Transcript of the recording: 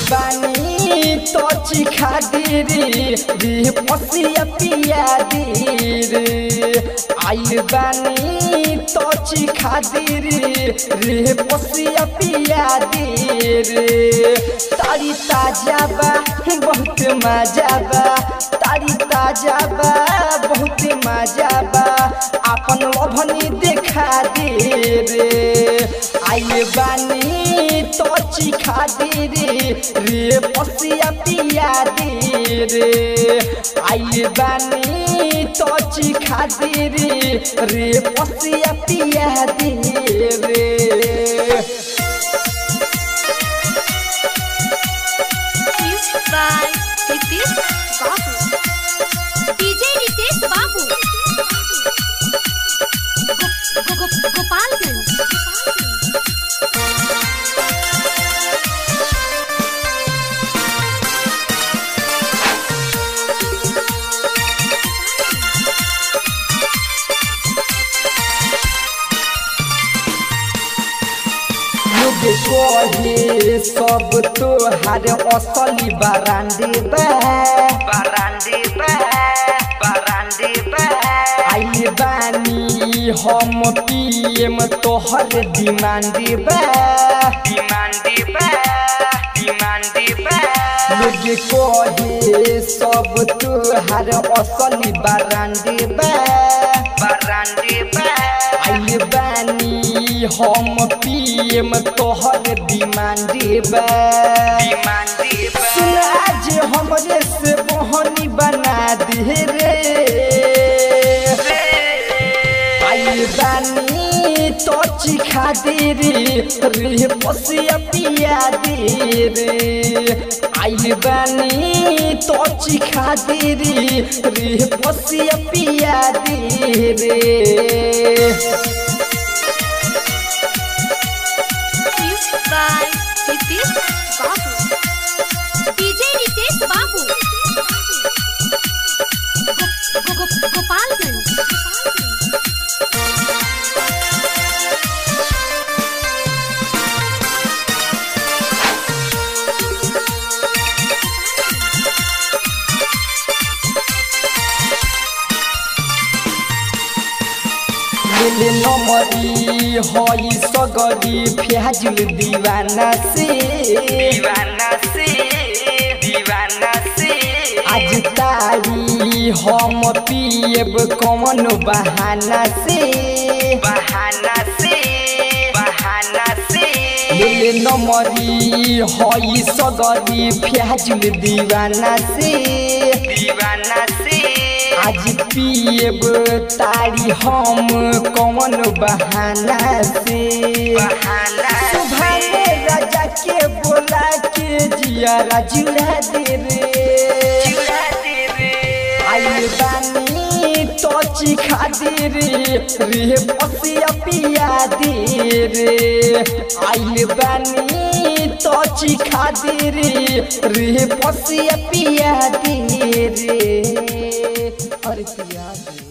बानी तो चिखा दे रे रे पसिया पिया दे रे आइल बानी तो चिखा दे रे रे पसिया पिया दे रे तारी ताजा बा बहुत मजा बा तारी ताजा बा बहुत मजा बा अपन लभनी देखा दे रे आइल बानी तो चिखा दे रे रे पसिया पिया दे रे आइल बानी तो चिखा दे रे रे पसिया पिया दे रे Music by Nitish Babu. DJ Nitish Babu. Go- go- go- Gopalganj. लोग कहे सब तोहार असली बारांडे बा बारांडे बा बारांडे बा आई बानी हम पीएम तोहर डिमांडे बा डिमांडे बा डिमांडे बा लोग कहे सब तोहार असली बारांडे बा बारांडे बा आई बानी हम पीएम तोहर डिमांडे बा डिमांडे बा सुन आज हमरे से बहनी बना दे रे आई बानी तो चिखा दे रे रे पसिया पिया दे रे आई बानी तो चिखा दे रे रे पसिया पिया दे रे Music by Nitish Babu. DJ Nitish Babu. Go- go- go- Gopalganj. मिले नमरी हई सगरी फ्याजुल दीवाना से दीवाना से दीवाना से आज तारी हम पिएब कौन बहाना से बहाना से बहाना से मिले नमरी हई सगरी फ्याजुल दीवाना से दीवाना से आज पिएब तारी हम कौन बहाना से बहाना सुभाने राजा के बोला के जिया जुड़ा दे रे आई बानी तो चिखा दे रे रे पसिया पिया दे रे आई बानी तो चिखा दे रे रे पसिया पिया दे रे अरे पिया दे